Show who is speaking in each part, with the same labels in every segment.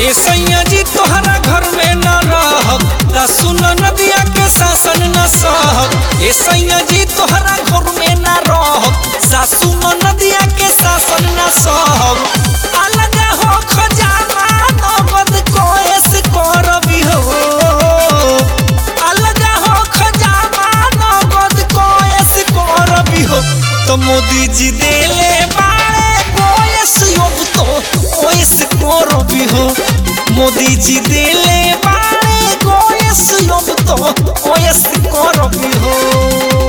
Speaker 1: ए सैया जी तोहरा घर में न रहब त सुन नदिया के शासन न सहब ए सैया जी तोहरा घर में न रहब सासु नदिया के शासन न सहब अलग हो खजाना नगद कोएस करबी हो अलग हो खजाना नगद कोएस करबी हो तो मोदी जी देले बाड़े कोएस योग तो ओएस करबी हो मोदी जी देले बाड़े कोएस योग तो ओएस करबी हो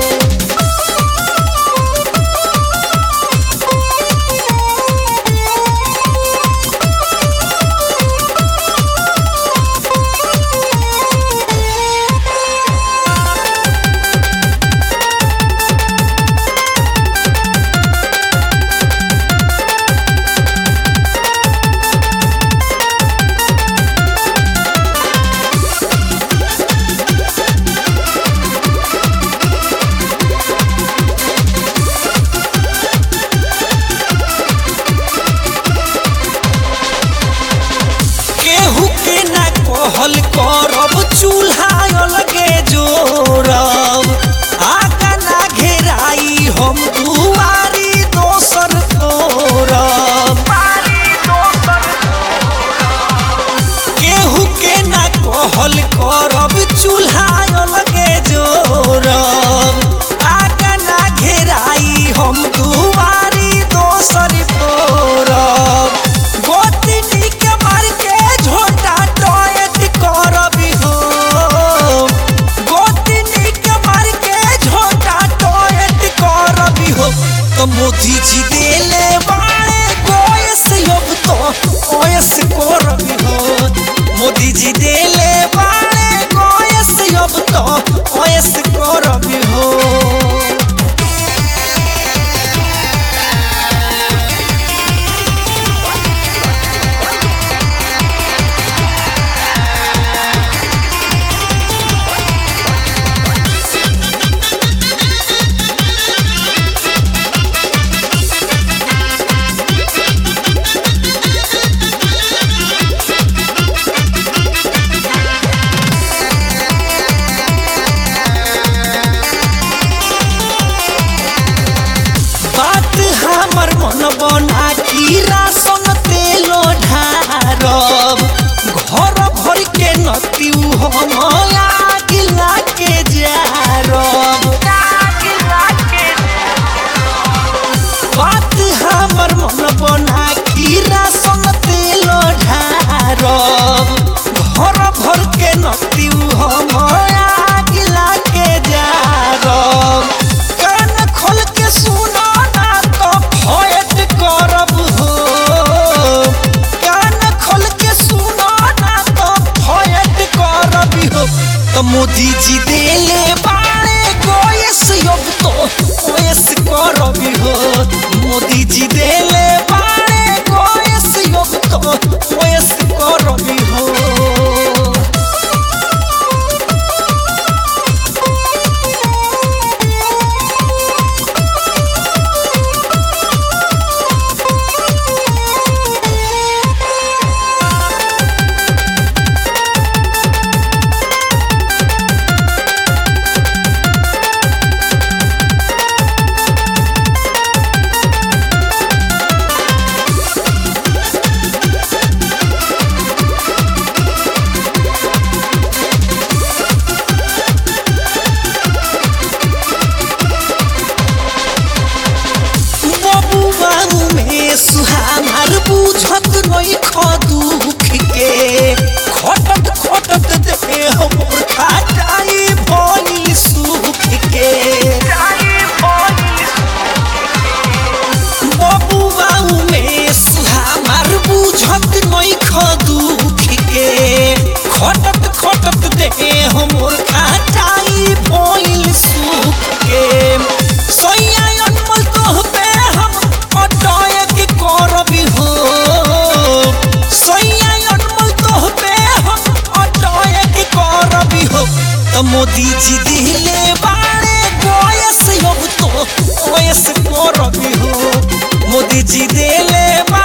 Speaker 1: केहू के ना कहल करब चूल्हा अलगे जोरब आगा ना घेराई हम दुआरी दोसर तोरब केहू के ना कहल करब चूल्हा अलगे जोरब आगा ना घेराई हम दुआरी दोसर तोरब गोतनी के मार के झोटा टॉयट करबी हो गोतनी के मार के झोटा टॉयट करबी हो तो मोदी जी देले बाड़े कोयस योग तो ओयस करबी हो मोदी जी देले बाड़े कोयस योग तो ओयस करबी हो बात हमर मन बना की राशन तेलो ढारब घर भर के नतिउ हम आगिला के जारब बात हमर मन बना की राशन तेलो ढारब घर भर के नतिउ हम आगिला के जारब कान खोल के सुनो ना तो फयट करब हो कान खोल के सुनो ना तो फयट करब हो तो मोदी जी देले बाड़े कोयस योग तो ओयस करब हो मोदी जी देले बाड़े कोयस योग तो ओयस करब हो बबुआ में सुहामार बुझत नहीं दुख के खटत खटत दे हमर खाटाई भइल सुख के बबुआ में सुहामार बुझत नहीं दुख के खटत खटत दे हमर खाटाई भइल सुख के सैया अनमोल तोहबे हम अटयक करबी हो सैया अनमोल तोहबे हम अटयक करबी हो तो मोदी जी दिले बाड़े गोयस योग तो ओयस करबी हो मोदी जी देले बा